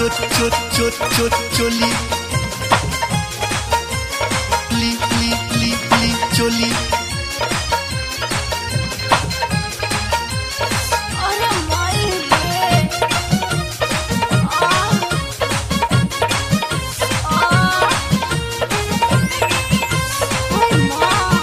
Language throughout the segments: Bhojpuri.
चोट चोट चोट चोट चोली ली ली ली ली चोली अरे माई रे आ आ ओए मां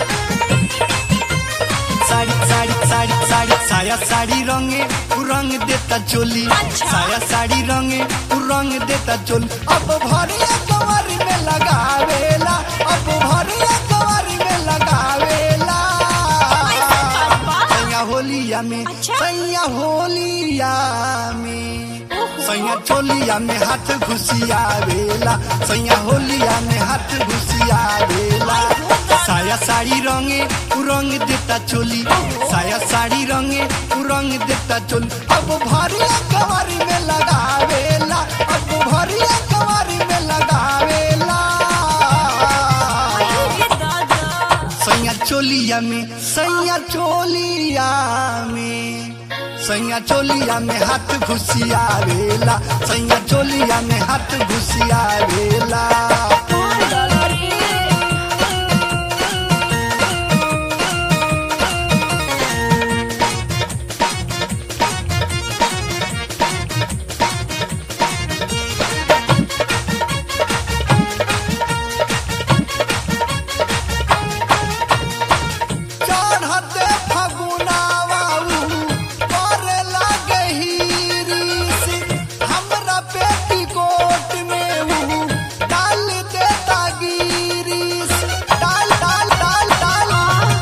साड़ी साड़ी साड़ी साड़ी साया साड़ी रंगे उ रंग देता चोली अच्छा। साया साड़ी रंगे उ रंग देता चोली अब भरिया कवारी में लगावेला अब भरिया कवारी में लगावेला ऐसा करबा? सैया होलिया में अच्छा। सैया होलिया में ओहो। सैया चोलिया में हाथ घुसियावेला सैया होलिया में हाथ घुसियावेला साया साड़ी रंगे उ रंग देता चोली साया साड़ी रंगे उ रंग देता चोली अब भरिया कवारी में लगावेला अब भरिया कवारी में लगावेला अरे दादा सैया चोलिया में सैया चोलिया में सैया चोलिया में हाथ घुसियावेला सैया चोलिया में हाथ घुसियावेला मार डाला रे चढ़ते फगुनावा करे लागे हीरिस हमरा पेटीकोट में ऊ डाल देता गिरिस डाल डाल डाल डाल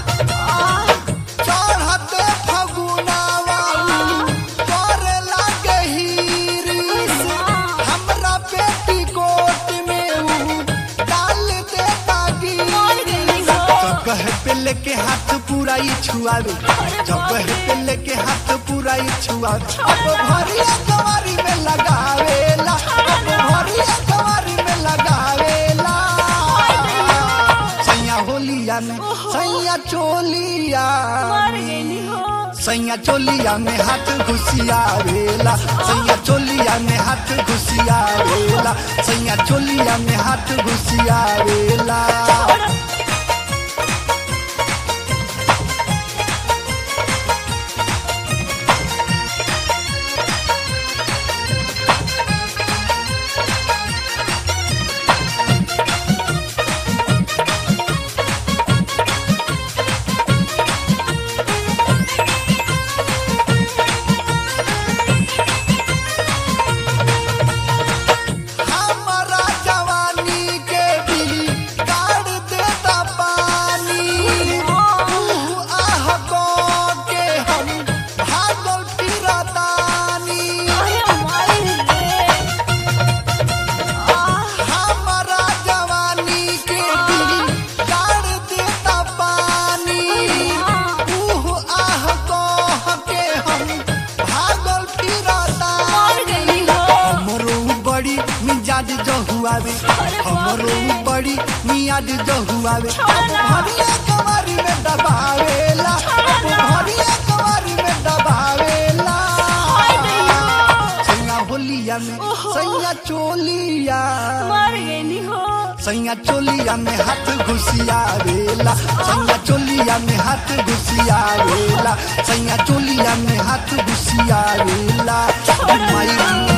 चढ़ते फगुनावा करे लागे हीरिस हमरा पेटीकोट में ऊ डाल देता मार गिरिस गई हो जगह पे लेके हाथ पूरा ही छुआवे जगह पे लेके हाथ पूरा ही छुआवे अब भरिया कवारी में लगावेला अब भरिया कवारी में लगावेला सैया होलिया में सैया चोलिया मार में गई हो सैया चोलिया में हाथ घुसियावेला सैया चोलिया में हाथ घुसियावेला सैया चोलिया में हाथ घुसियावेला हमारा जवानी के भी काट देता पानी ऊह आह को के हम भागल फिरतानी अरे माई रे आ हमारा जवानी के भी काट देता पानी ऊह आह को के हम भागल मार फिरतानी गई हो हमरो बड़ी मिजाज जहुआवे हमरो बड़ी मियाज जहुआवे अब भरिया कवारी में दबावेला अब भरिया कवारी में दबावेला सैया होलिया में सैया चोलिया मार गई हो सैया चोलिया में हाथ घुसियावेला सैया चोलिया में हाथ घुसियावेला सैया चोलिया में हाथ घुसियावेला माई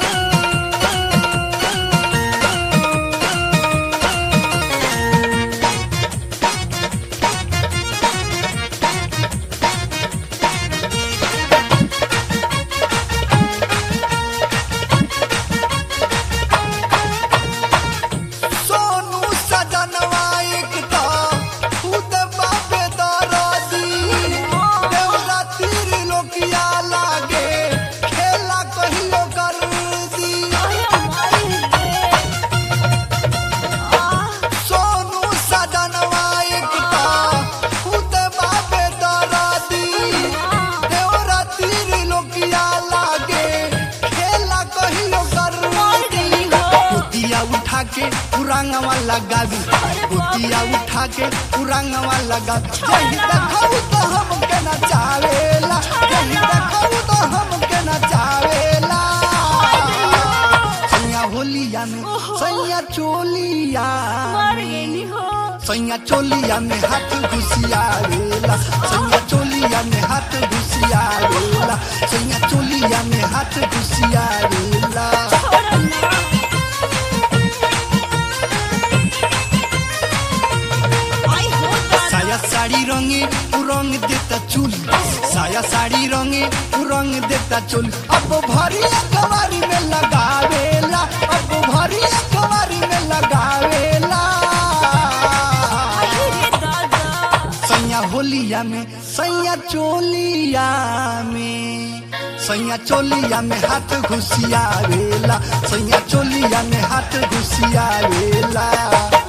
सोनू सजनवा एक तो खुद बापे दरदी देवरा तीर लोकिया लागे खेला कहियो कर दी अरे माई रे आ सोनू सजनवा एक तो खुद बापे दरदी देवरा तीर लोकिया लागे खेला कहियो कर मार गई हो गोतिया उठा के पुरांगवा लगावी गोतिया उठा के पुरांगवा लगावी जही देखऊ तो हमके नचावेला जही देखऊ तो हमके नचावेला सैया चोलिया में हाथ घुसियावेला सैया चोलिया में हाथ घुसियावेला सैया चोलिया में हाथ घुसियावेला छोड़ो ना आई हो दादा साया साड़ी रंगे उ रंग देता चुली साया साड़ी रंगे उ रंग देता चुली अब भरी कवारी में लगावेला अब भरी कवारी में लगावेला आई रे दादा सैया होलिया में सैया चोलिया में सैया चोलिया में हाथ घुसियावेला सैया चोलिया में हाथ घुसियावेला